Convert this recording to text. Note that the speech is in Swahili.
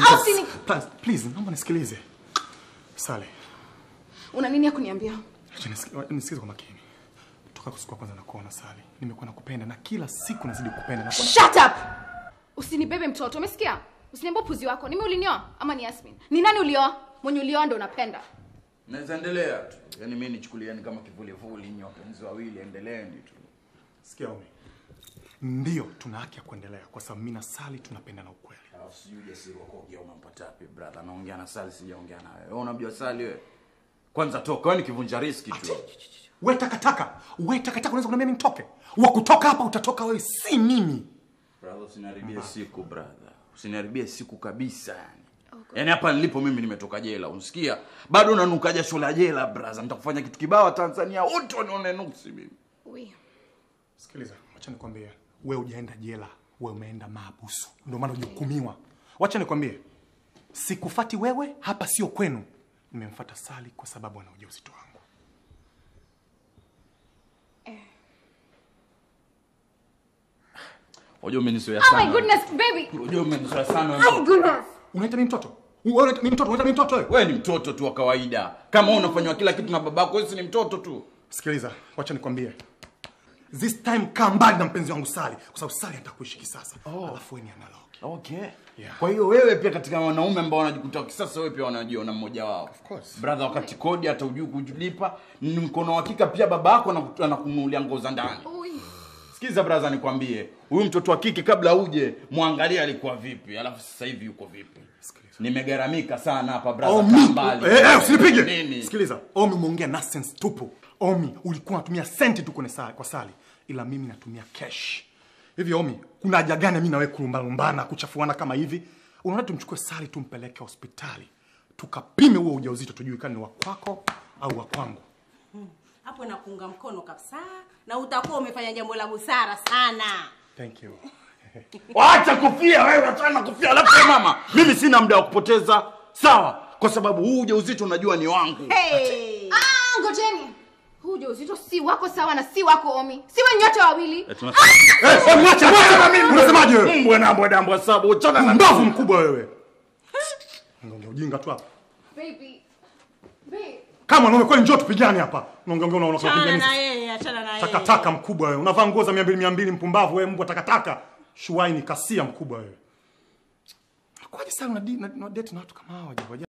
Au please, sini- please, please, naomba nisikilize. Sale, Una nini ya kuniambia? acha nisiki- nisikize kwa makini. Toka siku ya kwanza nakuona Sale, nimekuwa nakupenda na kila siku nazidi kukupenda na Shut up! Usinibebe mtoto, umesikia? Usiniambie upuzi wako. Nimi ulinioa ama ni Yasmin? Ni nani ulioa? Mwenye ulioa ndo unapenda. Naweza endelea tu. Yaani mimi nichukulieni kama kivulivuli nyi wapenzi wawili endeleeni tu. Sikia Omi, ndio tuna haki ya kuendelea kwa sababu mimi na Sali tunapendana ukweli. Alafu sijui ujasiri wa kuongea unampata wapi brother? Naongea na Sali sijaongea na wewe. Wewe unamjua Sali wewe? Kwanza toka, wewe ni kivunja riski tu. We takataka, we takataka, unaweza kuniambia mimi nitoke? Wa kutoka hapa utatoka wewe, si mimi. Brother, usiniharibie siku brother. Usiniharibie siku kabisa yani. Yaani hapa nilipo mimi nimetoka jela, unasikia? Bado unanuka jasho la jela brother. Nitakufanya kitu kibao Tanzania wote wanione nuksi mimi. Ui. Sikiliza, wacha nikwambie, we hujaenda jela, we umeenda maabusu, ndio maana hujahukumiwa. Wacha nikwambie, sikufati wewe, hapa sio kwenu. Nimemfuata Sali kwa sababu ana ujauzito wangu. Unajua umenizoea Oh sana. my goodness, baby! Unajua umenizoea sana. Oh my goodness! Unaita mimi mtoto? Wewe unaita mimi mtoto? Unaita mimi mtoto wewe? Wewe ni mtoto tu wa kawaida. Kama wewe unafanywa kila kitu na babako, wewe si ni mtoto tu. Sikiliza, wacha nikwambie. This time kaa mbali na mpenzi wangu Sali, kwa sababu Sali anataka kuishi kisasa. Alafu wewe ni analog. Okay. Yeah. Kwa hiyo wewe pia katika wanaume ambao wanajikuta kisasa, wewe pia wanajiona mmoja wao. Of course. Brother, wakati kodi hata ujui kulipa, ni mkono wa hakika pia baba yako anaku- anakununulia nguo za ndani. Ui. Sikiza brother, nikwambie, huyu mtoto wa kike kabla uje muangalie alikuwa vipi, alafu sasa hivi yuko vipi. Sikiliza. Nimegaramika sana hapa brother, Omi, kaa mbali. eh, eh, usinipige. Nini? Sikiliza, Omi umeongea nonsense tupu. Omi, ulikuwa unatumia senti tu kwenye Sali, kwa Sali, ila mimi natumia cash. Hivi Omi, kuna haja gani mimi na wewe kulumbalumbana, kuchafuana kama hivi? Unaona tumchukue Sali tumpeleke hospitali. Tukapime huo ujauzito tujue kama ni wa kwako au wa kwangu. hapo nakuunga mkono kabisa na utakuwa umefanya jambo la busara sana Thank you. Wacha kufia wewe, achana na kufia. Alafu wewe mama, mimi sina muda wa kupoteza, sawa? Kwa sababu huu ujauzito unajua ni wangu. hey. Ah, ngojeni. Huu ujauzito si wako sawa na si wako Omi. Si wenye nyote wawili. Eh, tunasema- Eh, eh, mwacha, mwacha mimi. Unasemaje wewe? Mbwe na mbwe dambwe sabu, achana na Mbavu mkubwa wewe. Unaongea ujinga tu hapa. Baby. Babe. Kama mwanaume kweli njoo tupigane hapa. Unaongea unaona achana unapigana na sisi. yeye achana na yeye Takataka mkubwa wewe. Unavaa nguo za 200 200 mpumbavu wewe mbwa takataka. Shuaini kasia mkubwa wewe. Kwaje sasa una, una, una date na watu kama hawa jamaa?